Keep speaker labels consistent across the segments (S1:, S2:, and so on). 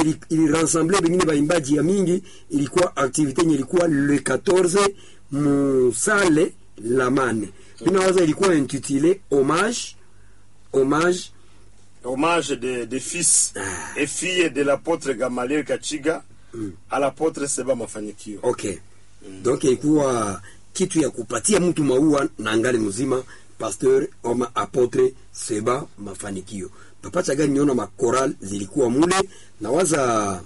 S1: ili, ili rassemble bengine baimbaji ya mingi ilikuwa activité yenye ilikuwa le 14 musale la mane binawaza ilikuwa intitulé hommage hommage
S2: hommage des des fils et filles de l'apôtre Gamaliel Kachiga à l'apôtre Seba Mafanikio.
S1: okay donc ilikuwa kitu ya kupatia mtu maua na ngali mzima pasteur ama apotre seba mafanikio papa chagani niona makoral zilikuwa mule nawaza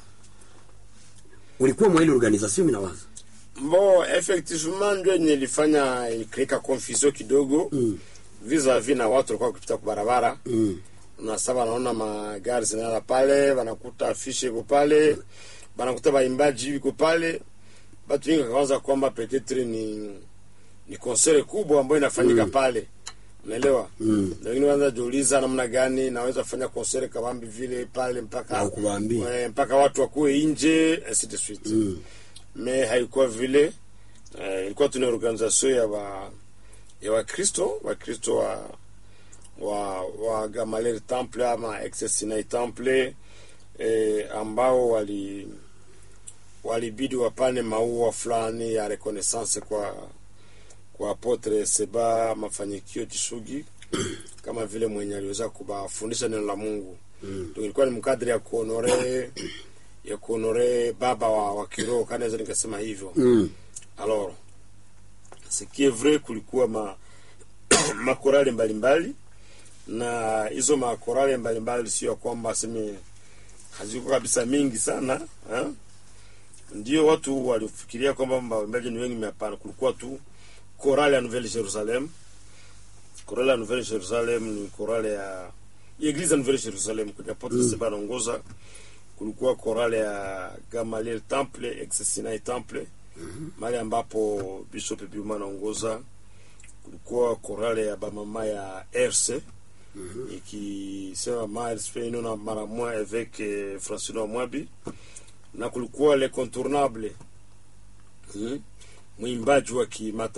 S1: ulikuwa mwa ile organisation minawaza
S2: Bon, effectivement ndio yenye ilifanya ikrika confusion kidogo
S1: Mm.
S2: vis-a-vis na watu walikuwa kupita kwa barabara
S1: mm.
S2: na sasa wanaona magari zinala pale, wanakuta afishe iko pale, wanakuta baimbaji iko pale, batu wengi wakawaza kwamba petetre ni ni konsere kubwa ambayo inafanyika pale, unaelewa
S1: Mm.
S2: na wengine wanaanza jiuliza namna gani naweza fanya konsere kabambi vile pale mpaka
S1: Na ukuwaambia.
S2: eh, mpaka watu wakuwe nje ainsi de suite
S1: Mm.
S2: me haikuwa vile eh, ilikuwa tuna organisation ya wa ya wakristo wakristo wa wa wa Gamaliel Temple ama Excelsinai Temple eh, ambao wali walibidi wapane maua fulani ya reconnaissance kwa kwa apotre Seba Mafanikio Chishugi kama vile mwenye aliweza kubafundisha neno la Mungu mm. ilikuwa ni mkadri ya kuonore ya kuonore baba wa, wa kiroho kanaweza nikasema hivyo
S1: Mm.
S2: alors ce qui est vrai kulikuwa ma makorale mbalimbali na hizo makorale mbalimbali sio ya kwamba seme haziko kabisa mingi sana ha? ndio watu walifikiria kwamba waimbaji ni wengi hapana kulikuwa tu korale ya Nouvelle Jerusalem korale ya Nouvelle Jerusalem ni korale ya Eglise ya Nouvelle Jerusalem kwenye apotre mm. Seba anaongoza kulikuwa korale ya Gamaliel Temple Excelsinai Temple mahali ambapo Bishop Biuma anaongoza. Kulikuwa korale ya bamama ya RC ikisema Miles Feino na mara moja avec eh, Francino Mwabi, na kulikuwa le contournable mm, mwimbaji wa kimata